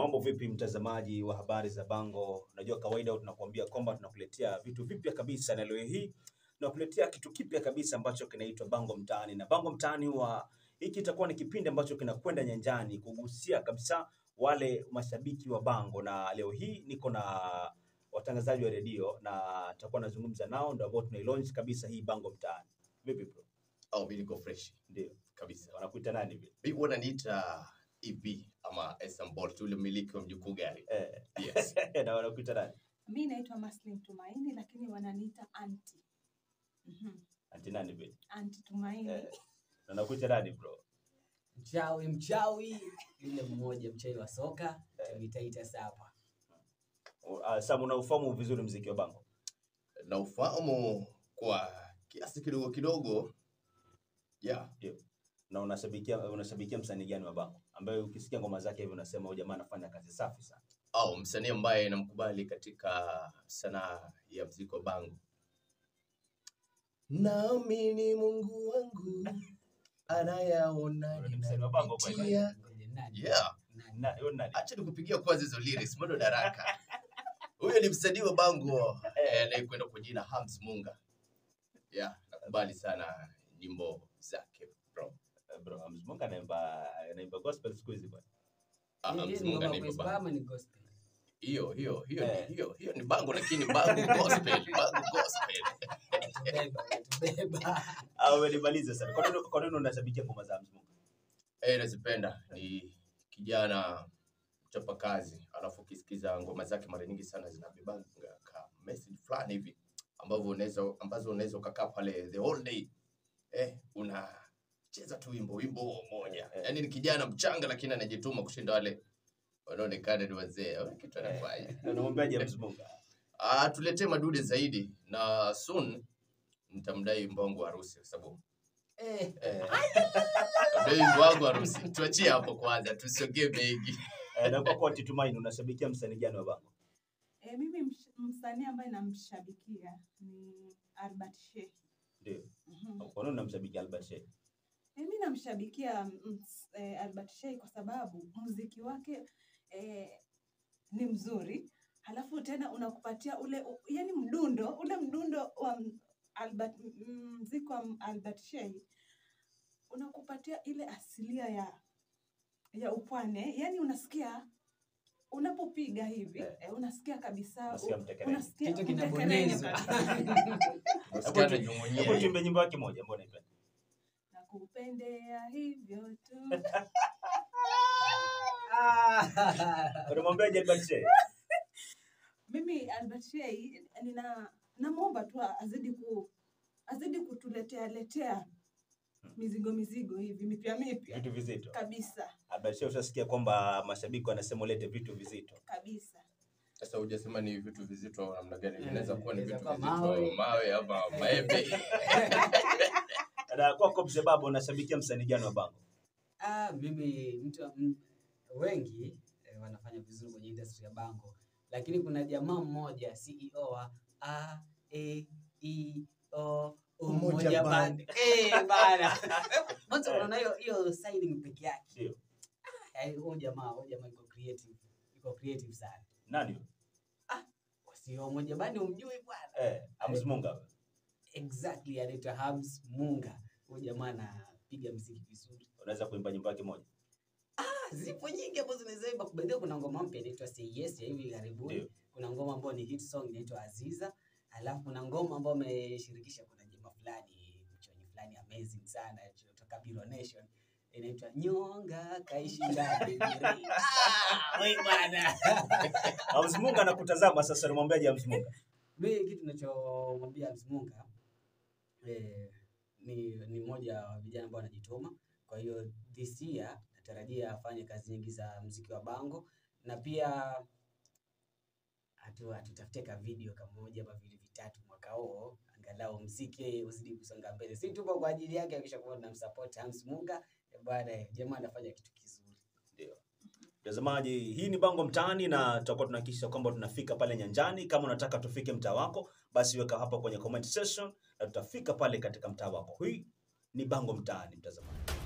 Mambo vipi mtazamaji wa habari za Bango? Unajua kawaida tunakuambia kwamba tunakuletea vitu vipya kabisa, na leo hii tunakuletea kitu kipya kabisa ambacho kinaitwa Bango Mtaani. Na Bango Mtaani wa hiki itakuwa ni kipindi ambacho kinakwenda nyanjani kugusia kabisa wale mashabiki wa Bango, na leo hii niko na watangazaji wa redio na tutakuwa nazungumza nao, ndio ambao tunailaunch kabisa hii Bango Mtaani. Vipi bro? au mi niko fresh Ndio kabisa. wanakuita nani vile? Mi wananiita EB ama Esam Bolt, ule mmiliki wa mjukuu gari. Eh, Yes. na wanakuita nani? Mi naitwa Maslin Tumaini lakini wananiita anti. Mhm. Ati nani vile? Anti Tumaini. Eh, na wanakuita nani bro? Mchawi mchawi yule mmoja mchawi wa soka itaita sapa. Uh, Sam, unaufahamu vizuri mziki wa Bango? na ufahamu kwa kiasi kidogo kidogo, yeah. na unashabikia unashabikia msanii gani wa Bango ambaye ukisikia ngoma zake hivi unasema huyu jamaa anafanya kazi safi sana? au msanii ambaye namkubali katika sanaa ya mziki wa bango. Naamini Mungu wangu anayaona Wewe ni msanii wa Bango kweli? ninapitia. Ngoja nani? Yeah. Nani? Na huyo ni nani? Acha nikupigia kwanza hizo lyrics, bado daraka. Huyo ni msanii wa bango eh, anayekwenda kwa jina Hams Munga. Yeah, nakubali sana nyimbo zake bro. Eh, Bro, Hamz Munga anaimba anaimba gospel siku hizi bwana. Ah, Hii Hams ni Munga ngoma ni kwa baba. ama ni gospel? Hiyo hiyo hiyo Eh. ni hiyo hiyo ni bango lakini bango gospel, bango gospel. Tubeba, tubeba. Au wewe nimalize sana. Kwa nini kwa nini unashabikia ngoma za Hamz Munga? Eh, nazipenda ni kijana mchapakazi, alafu ukisikiza ngoma zake mara nyingi sana zinabebanga ka message fulani hivi ambavyo unaweza ambazo unaweza ukakaa pale the whole day eh, unacheza tu wimbo wimbo huo moja. Eh. Yaani ni kijana mchanga lakini anajituma kushinda wale wanaonekana ni wazee. Wewe kitu anafanya. Na Unamwambiaje Hamz Munga? Ah, tuletee madude zaidi na soon nitamdai wimbo wangu wa harusi kwa sababu Eh, eh, nitamdai wimbo wangu wa harusi. Tuachie hapo kwanza, tusiongee mengi. Eh, na kwa kwa Tumaini unashabikia msanii gani wa Bango? E, mimi msh- msanii ambaye namshabikia ni Albert Sheikh. Ndio. Mhm. Kwa nini unamshabikia Albert Sheikh? E, mi namshabikia ms- e, Albert Sheikh kwa sababu muziki wake e, ni mzuri, halafu tena unakupatia ule u, yani mdundo ule mdundo wa m- Albert, m- mziki wa m- Albert Sheikh unakupatia ile asilia ya ya upwane, yani unasikia unapopiga hivi Eh. eh, unasikia kabisa Unasikia u- mtekereni. unasikia Kitu mtekereni kinabonyezwa. kabisa. Nasikia Hebu anajumunyia. tuimbe nyimbo yake moja, mbona ipe? nakupendea hivyo tu Ah. Unamwambiaje Albert Sheikh? mimi Albert Sheikh nina namwomba tu azidi ku azidi kutuletea letea mizigo mizigo hivi mipya mipya Vitu vizito. kabisa Albert Sheikh ushasikia kwamba mashabiki wanasema ulete vitu vizito. kabisa. Sasa hujasema ni vitu vizito namna gani? Eh, Vinaweza kuwa ni inaweza vitu kuwa vizito, mawe. mawe ama maembe. Na kwako mzee baba unashabikia msanii gani wa Bango? Ah, mimi mtu m, wengi eh, wanafanya vizuri kwenye industry ya bango, lakini kuna jamaa mmoja CEO wa A E I O Umoja Umoja Band. Band. Eh, bana. Mwanzo unaona hiyo hiyo signing peke yake. Ndio. Yaani huyo jamaa, huyo jamaa yuko creative. Yuko creative sana. Nani? huyo? Sio Umoja Band umjui bwana. Eh, Hamz Munga. Exactly, anaitwa Hams Munga. Huyo jamaa anapiga muziki vizuri. Unaweza kuimba nyimbo yake moja? Ah, zipo nyingi ambazo zinaweza imba. Kubadilika, kuna ngoma mpya inaitwa Say Yes ya hivi karibuni. Ndio. Kuna ngoma ambayo ni hit song inaitwa Aziza. Alafu kuna ngoma ambayo ameshirikisha kuna jamaa fulani mchoni fulani amazing sana kutoka Biro Nation inaitwa Nyonga kaishi ndani. Ah, wewe bwana. Hamz Munga anakutazama sasa, unamwambiaje Hamz Munga? Mimi kitu ninachomwambia Hamz Munga eh, ni ni mmoja wa vijana ambao wanajituma. Kwa hiyo this year natarajia afanye kazi nyingi za mziki wa bango na pia atu atutafutie ka video kamoja ama vile vitatu mwaka huo, angalau mziki uzidi kusonga mbele. Si tupo kwa ajili yake, akisha kuwa tunamsupport Hamz Munga eh, bwana, eh, jamaa anafanya kitu kizuri. Mtazamaji, hii ni Bango Mtaani na tutakuwa tunahakikisha kwamba tunafika pale nyanjani. Kama unataka tufike mtaa wako, basi weka hapa kwenye comment section na tutafika pale katika mtaa wako. Hii ni Bango Mtaani, mtazamaji.